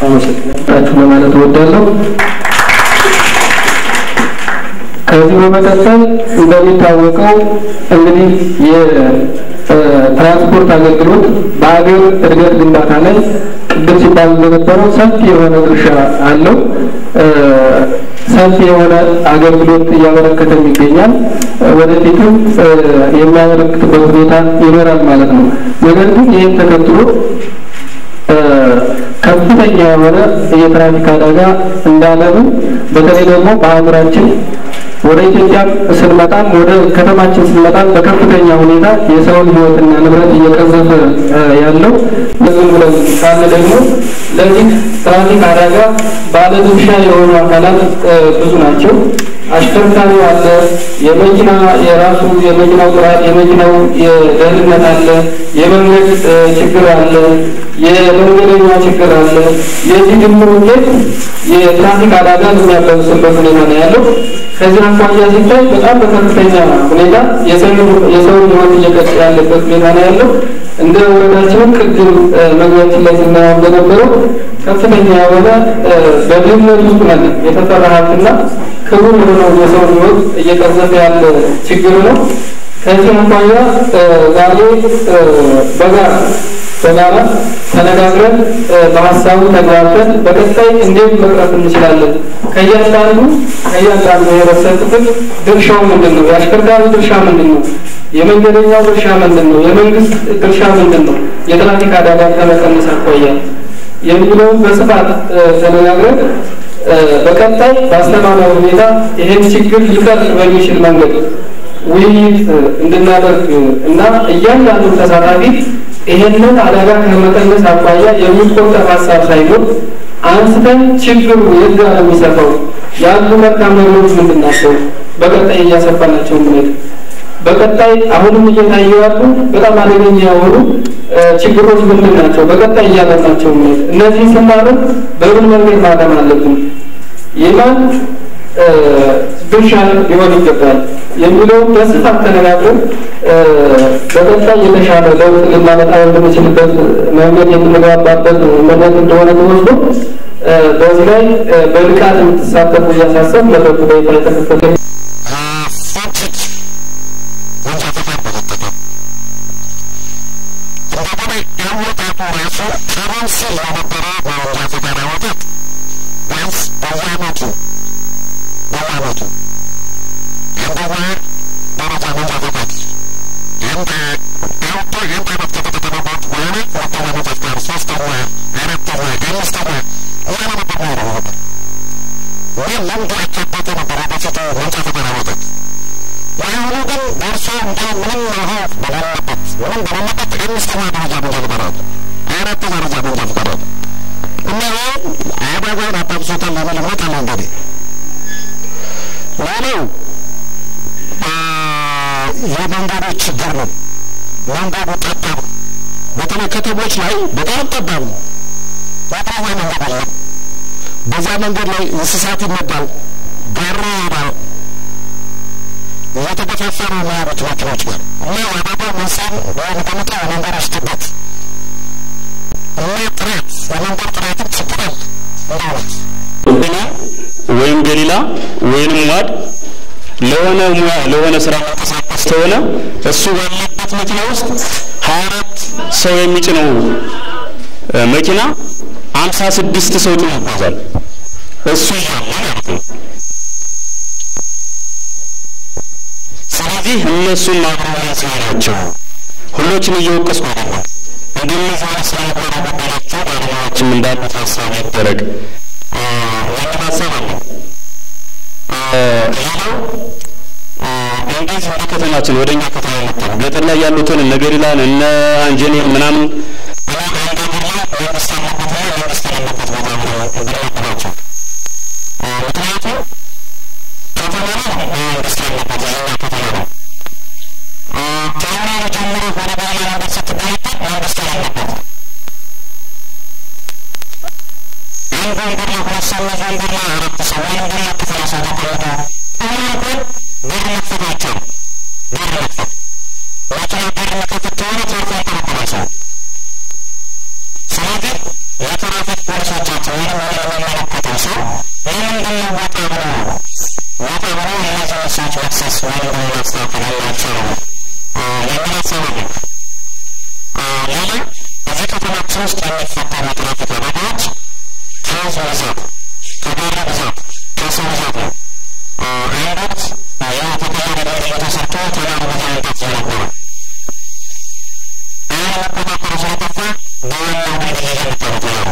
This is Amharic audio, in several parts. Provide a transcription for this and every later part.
አመሰግናችሁ ለማለት እወዳለሁ። ከዚህ በመቀጠል እንደሚታወቀው እንግዲህ የትራንስፖርት አገልግሎት በሀገር እድገት ግንባታ ላይ ቅድም ሲባል እንደነበረው ሰፊ የሆነ ድርሻ አለው። ሰፊ የሆነ አገልግሎት እያበረከተም ይገኛል። ወደፊትም የሚያበረክትበት ሁኔታ ይኖራል ማለት ነው። ነገር ግን ይህን ተከትሎ ከፍተኛ የሆነ የትራፊክ አደጋ እንዳለብን በተለይ ደግሞ በሀገራችን ወደ ኢትዮጵያ ስንመጣም ወደ ከተማችን ስንመጣም በከፍተኛ ሁኔታ የሰውን ሕይወትና ንብረት እየቀዘፈ ያለው ዝም ብለን ካለ ደግሞ ለዚህ ትራፊክ አደጋ ባለድርሻ የሆኑ አካላት ብዙ ናቸው። አሽከርካሪው አለ፣ የመኪና የራሱ የመኪናው ጥራት፣ የመኪናው የደህንነት አለ፣ የመንገድ ችግር አለ፣ የመንገደኛ ችግር አለ። የዚህ ድምር ውጤት የትራፊክ አደጋ የሚያባብስበት ሁኔታ ነው ያለው። ከዚህ አኳያ ሲታይ በጣም በከፍተኛ ሁኔታ የሰውን ሕይወት እየቀጠ ያለበት ሁኔታ ነው ያለው። እንደ ወረዳችንም ቅድም መግቢያችን ላይ ስናየው እንደነበረው ከፍተኛ የሆነ በድህነት ውስጥ ነን የተፈራ ሀብትና ክቡር የሆነው የሰውን ሕይወት እየቀዘፈ ያለ ችግር ነው። ከዚህ አኳያ ዛሬ በጋራ በጋራ ተነጋግረን በሀሳቡ ተግባብተን በቀጣይ እንዴት መቅረፍ እንችላለን፣ ከእያንዳንዱ ከእያንዳንዱ የህብረተሰብ ክፍል ድርሻው ምንድን ነው፣ የአሽከርካሪ ድርሻ ምንድን ነው፣ የመንገደኛው ድርሻ ምንድን ነው፣ የመንግስት ድርሻ ምንድን ነው፣ የትራፊክ አደጋ ከመቀነስ አኳያ የሚለውን በስፋት ተነጋግረን በቀጣይ በአስተማማኝ ሁኔታ ይህን ችግር ሊቀርፍ በሚችል መንገድ ውይይት እንድናደርግ እና እያንዳንዱ ተሳታፊ ይሄንን አደጋ ከመቀነስ አኳያ የሚቆጠር ሀሳብ ሳይኖር አንስተን ችግሩ የት ጋር ነው የሚሰፋው፣ ያሉ መልካም ነገሮች ምንድን ናቸው፣ በቀጣይ እያሰፋናቸው ምንሄድ በቀጣይ አሁንም እየታዩ ያሉ በጣም አደገኛ የሆኑ ችግሮች ምንድን ናቸው፣ በቀጣይ እያለናቸው ምንሄድ እነዚህ ስናርን በምን መንገድ ማለም አለብን፣ የማን ድርሻ ሊሆን ይገባል የሚለውን በስፋት ተነጋግረን በቀጣይ የተሻለ ለውጥ ልናመጣ የምንችልበት መንገድ የምንገባባበት መንገድ እንደሆነ ተወስዶ በዚህ ላይ በንቃት የምትሳተፉ እያሳሰብ መድረኩ በይፋ የተከፈተ የመንገዶች ችግር ነው። መንገዱ ጠባብ ነው። በተለይ ከተሞች ላይ በጣም ጠባብ ነው። በጣም መንገድ አለ። በዛ መንገድ ላይ እንስሳት ይመጣል፣ ጋራ ይሄዳል። እየተገፋፈሩ የሚያሩት መኪኖች ጋር እና የአደጋ መንስኤም ወይም ከመጣ የመንገዶች ጥበት እና ጥራት የመንገድ ጥራትም ችግር አለ እንደእውነት ገና ወይም ገሊላ ወይንም ዋድ ለሆነ ሙያ ለሆነ ስራ መንቀሳቀስ ከሆነ እሱ ባለበት መኪና ውስጥ ሀያ አራት ሰው የሚጭነው መኪና አምሳ ስድስት ሰው ጭኖ ይጓዛል። እሱ እያለ ማለት ነው። ስለዚህ እነሱን ማብረው ያስባላቸው ሁሎችን እየወቀስኩ አይደለም። እንደነዚህ አይነት ስራ ምግባር የጎደላቸው ባለሙያዎችም እንዳሉ ታሳቢ ይደረግ የሚል ሀሳብ አለ። ሌላው እንደዚህ ወደ ከተማችን ወደ እኛ ከተማ መጥተን ገጠር ላይ ያሉትን እነ ገሊላን እነ አንጀኔል ምናምን መንግስት ያለበት ላይ መንግስት የሌለበት ቦታ ብንመድባቸው ምክንያቱም ከተማ ነው መንግስት ያለበት የኛ ከተማ ነው። ከኛ ጀምሮ ወደ በኋላ ነገር ስትገለበጥ መንግስት የሌለበት አንድ ወንበር ላይ ሁለት ሰው ወንበር ላይ አራት ሰው ወይም በር ላይ ክፍለ ሰው ተቀምጦ አሁን እንኳን በር መክፈት አይቻልም። በር መክፈት መኪና በር መክፈት ከሆነ ተርፎ ያንጠለጥላል ሰው። ስለዚህ የትራፊክ ፖሊሶች የሚመለከታቸው ወይም የሚመለከተው ሰው ለምንድን ነው ወጣ ብሎ ወጣ ብሎ እነዚህ ሰዎች መክሰስ ወይም ደግሞ ማስተካከል ያላቸው የሚል ሀሳብ አለ። ሌላ እዚህ ከተማችን ውስጥ የሚፈጠሩ የትራፊክ አደጋዎች ከህዝብ ብዛት፣ ከጋሪ ብዛት፣ ከሰው ብዛት ነው። አንዳት ያው ተቀያሪ ድልድይ ተሰርቶ ተማሪ ቦታ መምጣት ስለነበረ አሁን መቆጣጠሩ ስለጠፋ በዋናው ድልድይ የምታዩት ነው።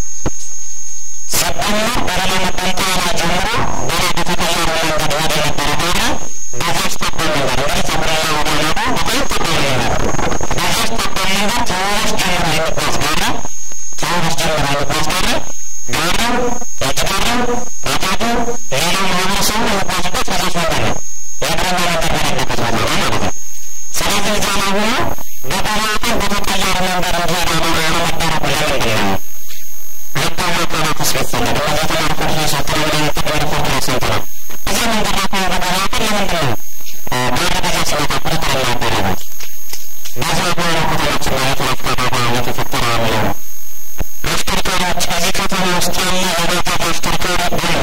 ሲደመር በሌላ መገንጠያ ጀምሮ ሌላ በተቀያሪ መንገድ ወደ ነበረ ጋራ በዛች ጠባብ መንገድ እንግዲህ ተጉደላ ወደ ማዶ በጣም ጠባብ መንገድ በዛች ጠባብ መንገድ ተወራሽ ጀምሮ የሚጓዝ ጋራ ተወራሽ ጀምሮ የሚጓዝ ጋራ ጋራው የእጅ ጋራው ባጃጁ ሌላው ማህበረሰቡ የሚጓዝበት በዛች መንገድ ነው። የእግረኛ መንገድ በሌለበት ቦታ ላይ ማለት ነው። ስለዚህ እዛ ላይ ሆኖ በተራቀን በተቀያሪ መንገድ እንዲሄድ አለመደረጉ ለምንድን ነው? ህጋዊ አካላት ሲፈለግ እነዚህ የተማርኩ ልጆች አካባቢ የሚጠቀም ሪፖርት ያሰንትናል። እዚህ መንገድ ላይ ከሆነ በተራቀን ለምንድን ነው ጋር በዛ ሲመጣ ቁጥጥር የማይደረጉት? በዛ በሆነ ከተማችን ላይ የትራፊክ አደጋ እየተፈጠረ ያለው አሽከርካሪዎች እዚህ ከተማ ውስጥ ያለ የቤተት አሽከርካሪ ብሎ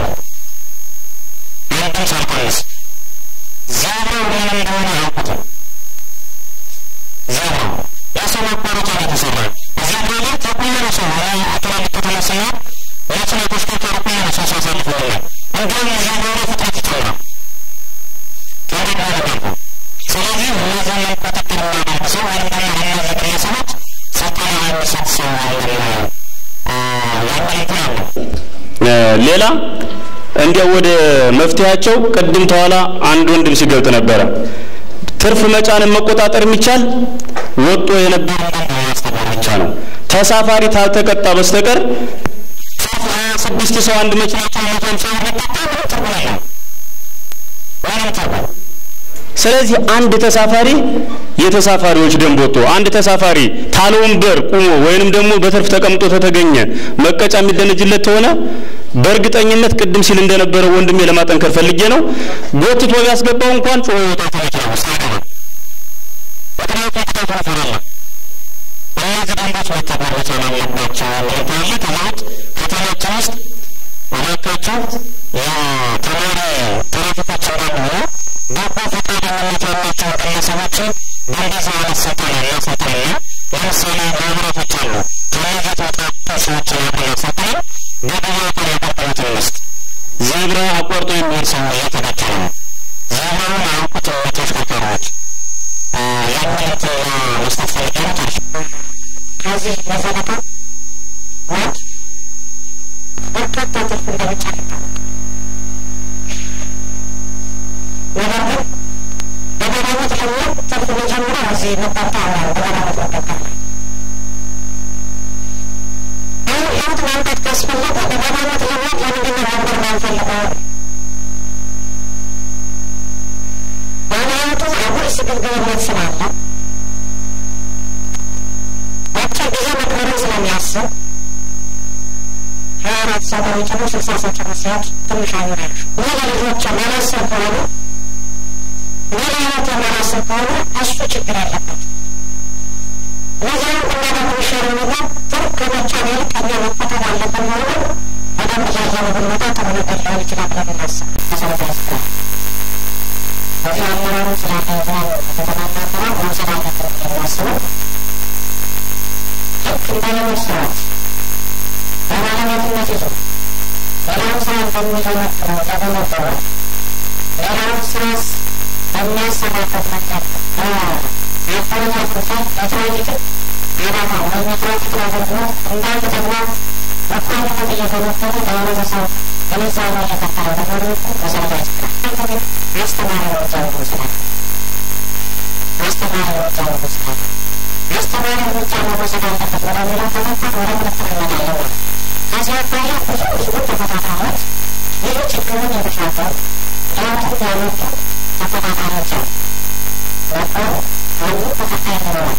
አንድም ሳልቀንስ ዜብራው ምን እንደሆነ አያውቁትም። ዜብራው የሰው ማቋረጫ ነው የተሰራ ዜብራ ላይ ከቁመና ሰው ትላልቅ ከተማ ስንሄድ መኪና ተሽከርካሪ ቁመና ሰው ሲያሳልፍ ይሆናል። እንዲሁም ዜብራው ላይ ፍጥነት ይጨምራል። እንዴት ያደርጋሉ? ስለዚህ እነዚህን ቁጥጥር የሚያደርግ ሰው ወይም ደግሞ ለእነዚህ ግለሰቦች ስልጠና የሚሰጥ ሰው አለ ሌላ እንዲያው ወደ መፍትሄያቸው ቅድም ተኋላ አንድ ወንድም ሲገልጥ ነበረ። ትርፍ መጫንን መቆጣጠር የሚቻል ወጦ የነበረ ማስተማር ብቻ ነው። ተሳፋሪ ታልተቀጣ በስተቀር ስድስት ሰው አንድ መኪና ስለዚህ አንድ ተሳፋሪ የተሳፋሪዎች ደንብ ወጥቶ አንድ ተሳፋሪ ታለ ወንበር ቁሞ ወይንም ደግሞ በትርፍ ተቀምጦ ተተገኘ መቀጫ የሚደነጅለት ከሆነ በእርግጠኝነት ቅድም ሲል እንደነበረው ወንድሜ ለማጠንከር ፈልጌ ነው ጎትቶ ቢያስገባው እንኳን ጮኸ ይወጣ ተመኪና ውስጥ አይገባም። ምክንያቱም ቅጣቱ ይፈራል። እነዚህ ደንቦች መተግበር መቻል አለባቸው የሚል ካለ ከዛ ውጭ ከተማችን ውስጥ እባካችሁ የተማሪ ትራፊኮች እንዳሉ በጎ ፈቃደኝነት ያላቸው ግለሰቦችን በእንደዚህ አይነት ስልጠና እናሰልጥንና ለምሳሌ ማህበራቶች አሉ ከነዚህ የተወጣጡ ሰዎችን ያቆያ ስልጠና በግብአት አገልግሎት እንስጥ። ዜብራ አቋርጦ የሚሄድ ሰው እየተገደለ ነው። ዜብራውን አያውቁትም ተሽከርካሪዎች የሚሉት መስጠት ፈልጌ ነው። ከዚህ በዘለቀ ወድ በርካታ ትርፍ እንደሚጫ ይታወቃል። ነገር ግን በገዳሞት ለሚሆን ትርፍ መጀመሪያ እዚህ መጣጣ ነው በገዳሞት መጠቀም አሁን ለውጥ ማምጣት ካስፈለገ በገዳሞት ለሚሆን ለምንድን ነው ወንበር ማንፈልገው? በሃይማኖቱ አጉል ስግብግብነት ስላለ አጭር ጊዜ መክበርን ስለሚያስብ ሀያ አራት ሰው በሚጭኑ ስልሳ ሰው ጭኖ ሲሄድ ትንሽ አይሆናል። ይህ ለልጆች ማላሰብ ከሆነ ሌላ ህይወት የማላሰብ ከሆነ እሱ ችግር አለበት። ለዚያም ብናደርግ የሚሻለው ነገር ትርፍ ከመጫን ይልቅ እኛ መቆጠብ አለብን መሆኑን በደንብ እያየን ብንመጣ ጥሩ ነገር ሊሆን ይችላል ብለን እናስብ። መሰረታዊ ስራ በዚህ አመራሩ ስላተያዘን ከተማና አመራር መውሰድ አለብን የሚያስበው ልክ እንደ ሌሎች ስራዎች በባለቤትነት ይዞ ሌላውን ስራ እንደሚገመግመው ተገመገመ ሌላውን ስራስ በሚያሰራበት መንገድ አፈረጃጀት ላይ የትራፊክ አደጋ ወይም የትራፊክ አገልግሎት እንዳንድ ተግባር በቋሚነት እየተመከሩ ለህብረተሰቡ ግንዛቤ እየፈጠረ በመሆኑ መሰረታዊ ችግር ግን አስተማሪ እርምጃ ይወስዳል። አስተማሪ እርምጃ ይወስዳል። አስተማሪ እርምጃ መወሰድ አለበት ወደሚለው ተመጣት ወደ ምልክት እንመጣለን። ከዚህ አኳያ ብዙ ብዙ ተፈታታሪዎች ብዙ ችግሩን የተሻገሩ ለውጡን ያመጡ ተፈታታሪዎች አሉ ነበሩ አሉ ተፈታይ ይኖራል።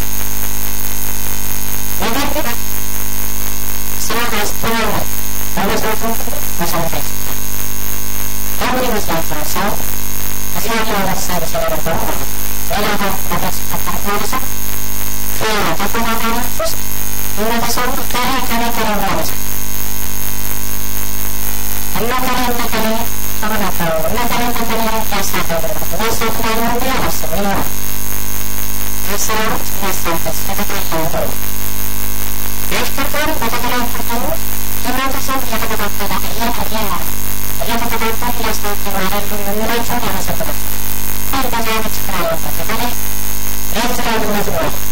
ነገር ግን ስራ አስተማሪ በመስራቱ መሰረታዊ ችግር ለምን ይመስላችኋል? ሰው እዚህ ያለው ህብረተሰብ ስለነበሩ ማለት ነው ሌላ ነገር ሲፈጠር ከሆነ ሰው ከተፈታታሪዎች ውስጥ ህብረተሰቡ ከላይ ከላይ ከላይ ማለት ነው Thank you.